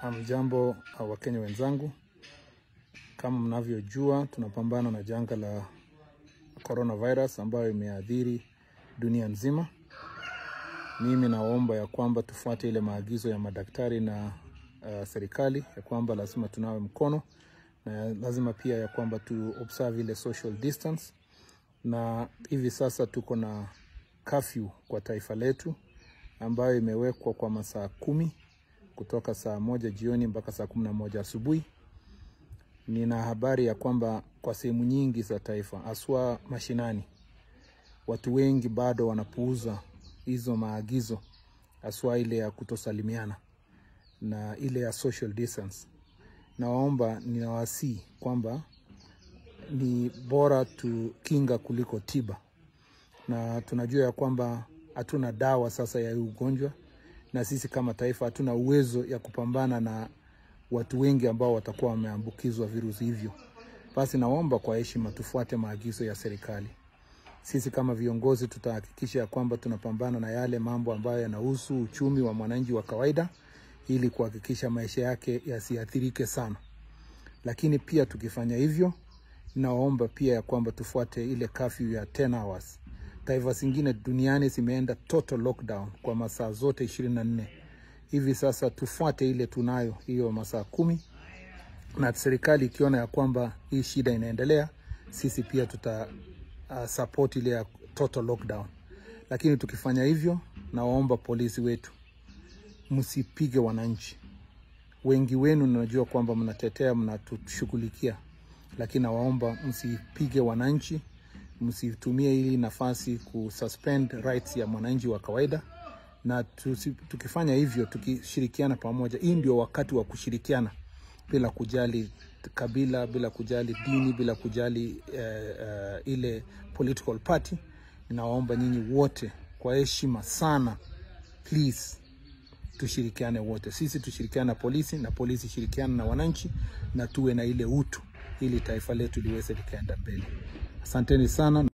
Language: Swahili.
Hamjambo Wakenya wenzangu, kama mnavyojua tunapambana na janga la coronavirus ambayo imeathiri dunia nzima. Mimi naomba ya kwamba tufuate ile maagizo ya madaktari na uh, serikali ya kwamba lazima tunawe mkono na lazima pia ya kwamba tu observe ile social distance, na hivi sasa tuko na curfew kwa taifa letu ambayo imewekwa kwa masaa kumi kutoka saa moja jioni mpaka saa kumi na moja asubuhi. Nina habari ya kwamba kwa sehemu nyingi za taifa haswa mashinani, watu wengi bado wanapuuza hizo maagizo, haswa ile ya kutosalimiana na ile ya social distance. Nawaomba, ninawasii kwamba ni bora tukinga kuliko tiba, na tunajua ya kwamba hatuna dawa sasa ya hii ugonjwa na sisi kama taifa hatuna uwezo ya kupambana na watu wengi ambao watakuwa wameambukizwa virusi hivyo. Basi naomba kwa heshima tufuate maagizo ya serikali. Sisi kama viongozi tutahakikisha ya kwamba tunapambana na yale mambo ambayo yanahusu uchumi wa mwananchi wa kawaida, ili kuhakikisha maisha yake yasiathirike sana. Lakini pia tukifanya hivyo, naomba pia ya kwamba tufuate ile curfew ya 10 hours taifa zingine duniani zimeenda total lockdown kwa masaa zote ishirini na nne. Hivi sasa tufuate ile tunayo hiyo masaa kumi, na serikali ikiona ya kwamba hii shida inaendelea, sisi pia tuta uh, support ile ya total lockdown. Lakini tukifanya hivyo, nawaomba polisi wetu msipige wananchi. Wengi wenu najua kwamba mnatetea, mnatushughulikia, lakini nawaomba msipige wananchi msitumie hili nafasi kususpend rights ya mwananchi wa kawaida, na tusi, tukifanya hivyo tukishirikiana pamoja, hii ndio wakati wa kushirikiana bila kujali kabila, bila kujali dini, bila kujali uh, uh, ile political party. Ninawaomba nyinyi wote kwa heshima sana, please tushirikiane wote, sisi tushirikiane na polisi na polisi shirikiana na wananchi, na tuwe na ile utu ili taifa letu liweze likaenda mbele. Asanteni sana.